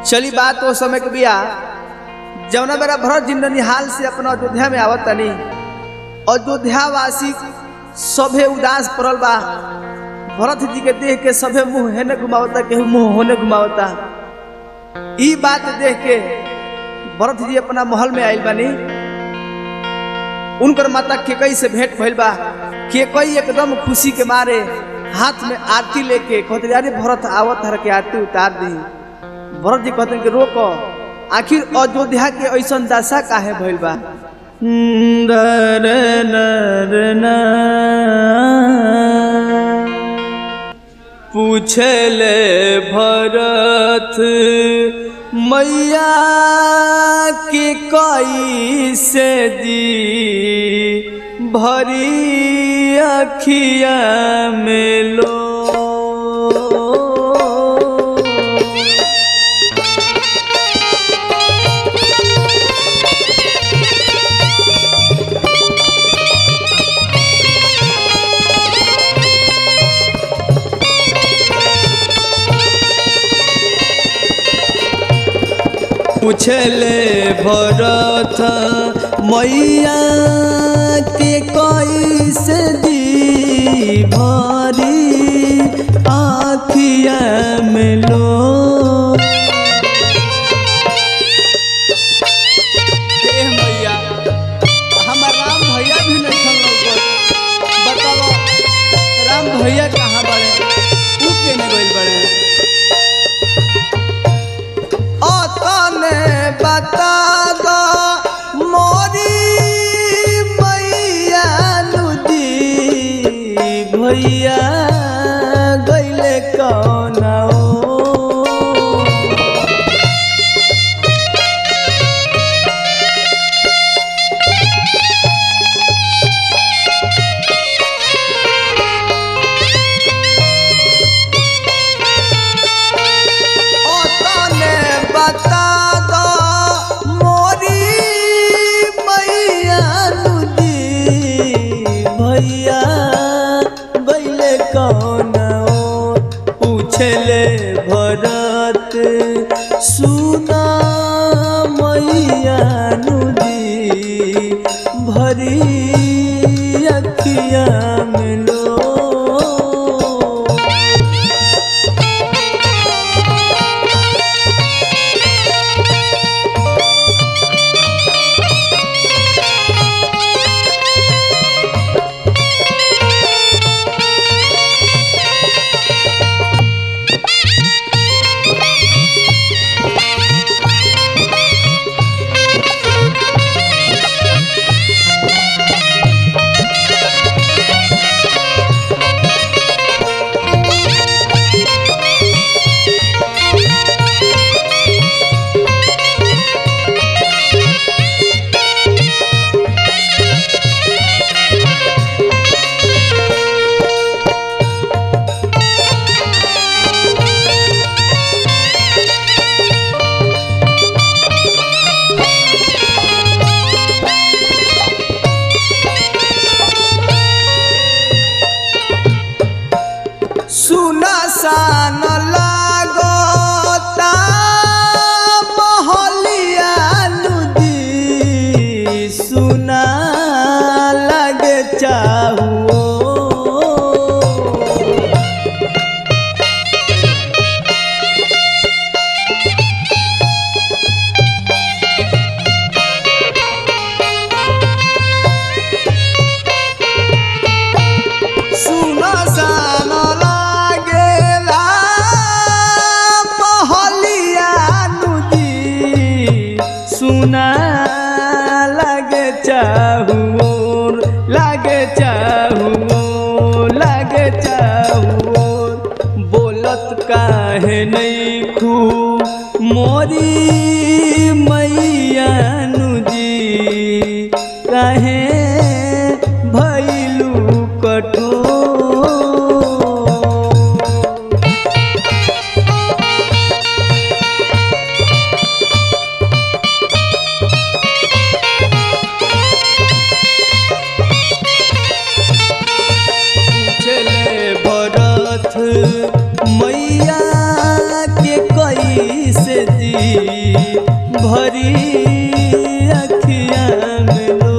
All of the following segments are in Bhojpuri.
चली बात वो समय के बिया जौना मेरा भरत जी ननिहाल से अपना अयोध्या में आवत तनी अयोध्या वासी सभे उदास पड़ल बा भरत जी के देख के सभे मुंह हेने घुमावता केहू मुंह होने घुमावता ई बात देख के भरत जी अपना महल में आइल बानी उनकर माता केकई से भेंट भइल बा केकई एकदम खुशी के मारे हाथ में आरती लेके कहते अरे भरत आवत हर के आरती उतार दी भरत जी कहते कि रोको आखिर अयोध्या के ऐसा दशा काहे भइल बा पूछले भरत मैया के कई से दी भरी अखिया में लो पूछले भरत मैया के कैसे दी भरी आखिया में लो ए मैया हमार राम भैया भी नहीं खन लौकत बताओ राम भैया कहाँ बड़े ऊ केने गइल बड़े तने बता दो मोरी मैया नुदी भैया गैले कौन तने बता दो मोरी मैया नुदी भैया गैले कौन पूछले भरत सुना मैया नुदी भरी अखिया में लो सुना सान लागता महलिया नुदी सुना लगे चाहो सुना सान लागेला महलिया नुदी सुना लगे चाहुर लगे चाहुर लगे चाहुर बोलत काहे नहीं खू मोरी मैया नुदी काहे भैलू कठोर पूछले भरत मैया के कैसे दी भरी अखिया में लो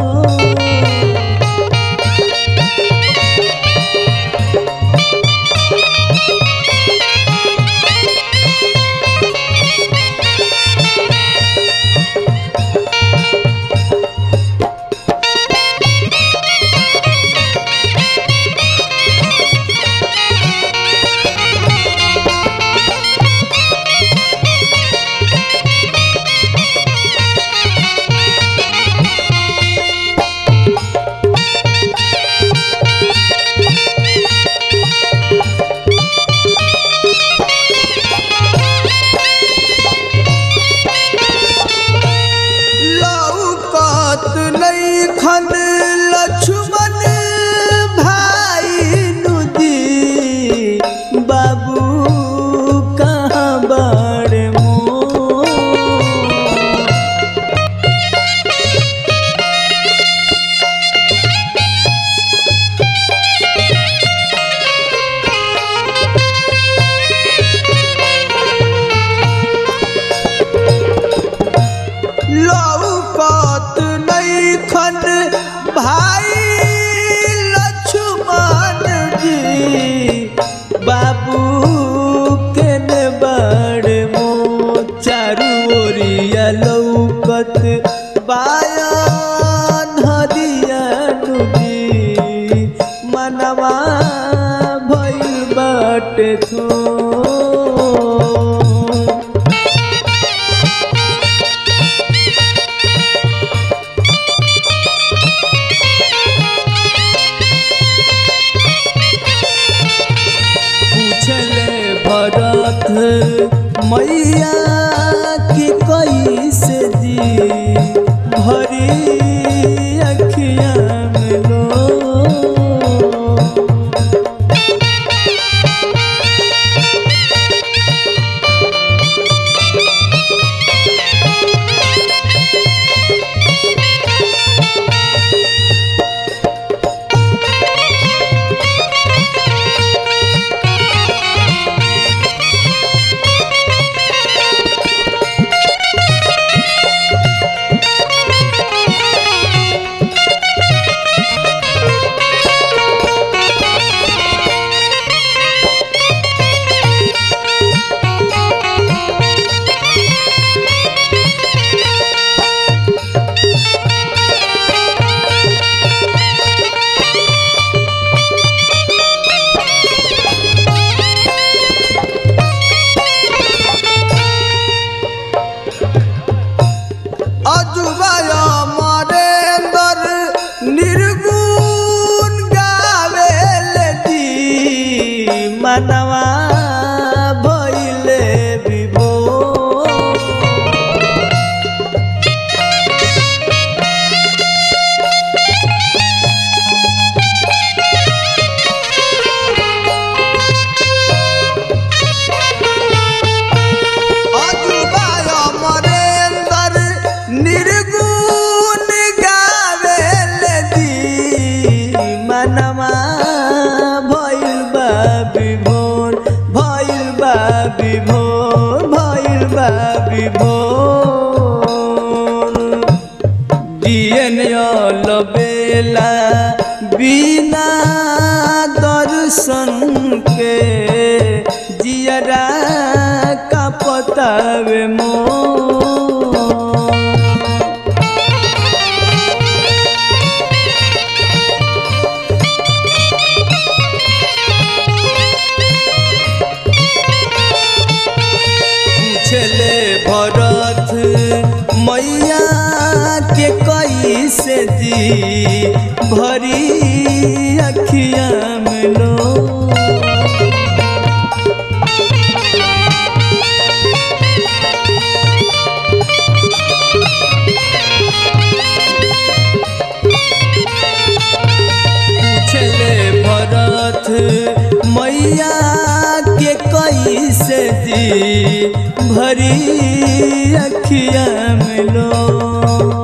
लौकत नहीं खन लक्ष्मण भाई नुदी बाबू कहाँ बड़े मोर लौकत नहीं खन भाई लक्ष्मण जी बाबू के ने बड़ मो चारू ओरिया लौकत बायन हरिया नुदी मनवा भइल बाटे थो पूछले भरत मैया के कैसे दी भरी अखिया में लो अजुबाय मरेंदर निर्गुण गावेल दी मनवा भइले विभोर अजुबाय मरेंदर निर्गुण गावेल दी मनवा भइल बा विभोर भइल बा विभोर भइल बा विभोर दियन बेला बिना दर्शन के जियरा का पतावे मोर पूछले भरत मैया के कैसे दी भरी अखिया में लो पूछले भरत मैया के कैसे दी भरी अखिया में लो